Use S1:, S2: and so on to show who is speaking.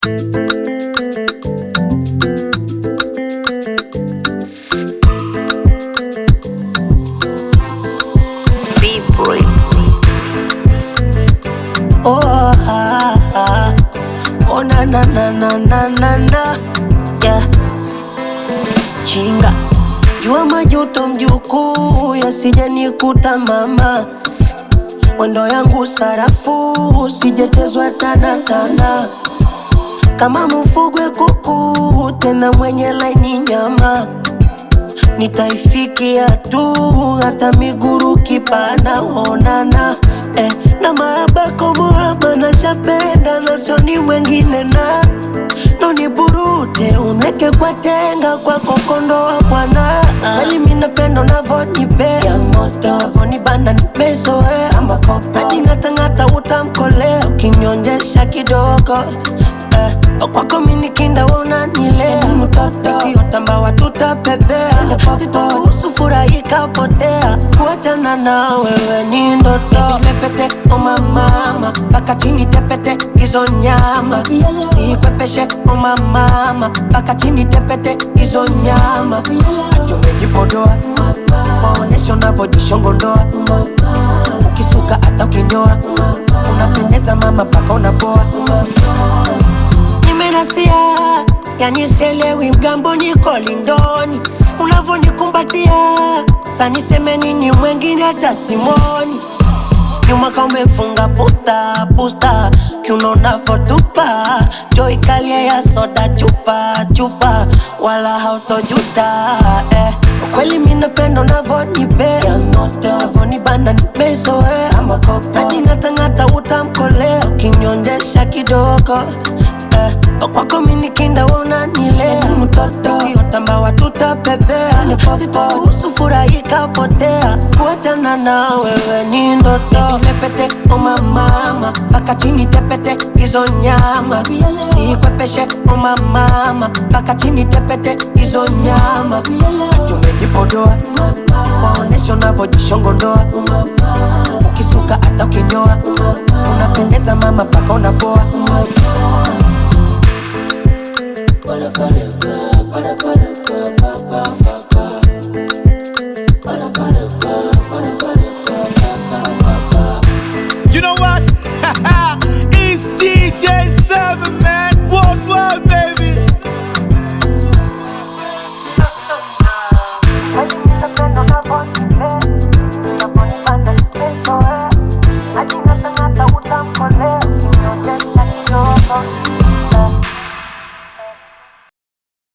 S1: B-boy.
S2: Oh, ah, ah. oh na na na na na na na yeah. Chinga jua majuto mjukuu yasijanikuta mama, mwendo yangu sarafu sijachezwa tanatana kama mfugwe kuku tena mwenye laini nyama nitaifikia tu hata miguru kipana onana eh, na maabako muhaba na shapenda na sioni mwengine na noni burute unweke kwa tenga kwa kokondoa bwana kweli minapenda unavonipea moto avonibana nimezoea makopa najing'atang'ata utamkolea ukinyonjesha kidogo eh, kwako minikinda unanilea mtoto ikiotamba tutapepea sitoruhusu furahika potea kuachana na wewe ni ndoto pepete umamama mpaka chini tepete hizo nyama sikwepeshe umamama mpaka chini tepete hizo nyama tumejipodoa maonesho unavyojishongondoa ukisuka hata ukinyoa unapendeza mama mpaka unapoa nimenasia yani sielewi mgambo niko lindoni unavonikumbatia saniseme nini mwengine hata simoni nyuma ka umefunga pusta pusta kiuno unavotupa joi kalia ya soda chupa chupa wala hautojuta eh. Kweli minapenda unavonipea moto avonibana nimezoea makopa najing'atang'ata utamkolea ukinyonjesha kidogo eh. Kwako minikinda unanilea mtoto ukiotamba tutapepea sitoruhusu furahika potea kuachana na wewe ni ndoto pepete umamama mpaka chini tepete hizo nyama sikwepeshe umamama mpaka chini tepete hizo nyama tumejipodoa maonesho unavyojishongondoa ukisuka hata ukinyoa unapendeza mama mpaka unapoa